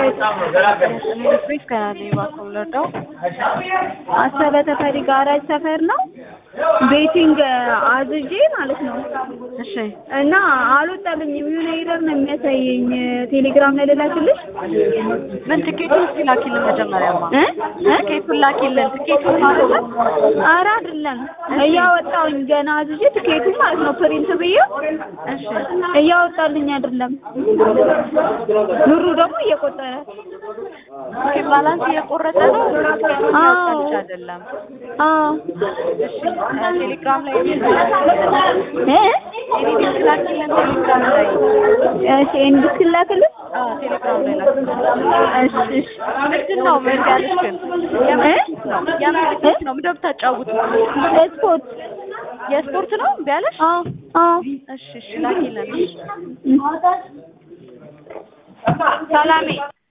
ፍሪዝ ከናለ እባክዎ ልርዳው? አሰበ ተፈሪ ጋራጅ ሰፈር ነው። ቤቲንግ አዝዤ ማለት ነው እሺ እና አልወጣልኝም። የሆነ ኤረር ነው የሚያሳየኝ። ቴሌግራም ላይ ልላክልሽ ምን ትኬቱን እስኪ ላኪልን መጀመሪያማ እ እ ትኬቱን ላኪልን ትኬቱን ማለት ነው ኧረ አይደለም እያወጣሁኝ ገና አዝዤ ትኬቱ ማለት ነው ፕሪንት ብዬ እሺ እያወጣልኝ አይደለም። ብሩ ደግሞ እየቆጠረ ኦኬ ባላንስ እየቆረጠ ነው አዎ። ብቻ አይደለም አዎ እሺ ቴሌግራም ላይ እ ኤዲት ላኪልን ቴሌግራም ላይ እሺ እንድትላክልሽ አዎ ቴሌግራም ላይ ላኪልን እሺ እሺ ምንድን ነው ምን ያለሽ ግን እ የምን ትኬት ነው ምንድን ነው የምታጫውቱት ስፖርት የስፖርት ነው እምቢ አለሽ አዎ አዎ እሺ እሺ ላኪልን ሰላሜ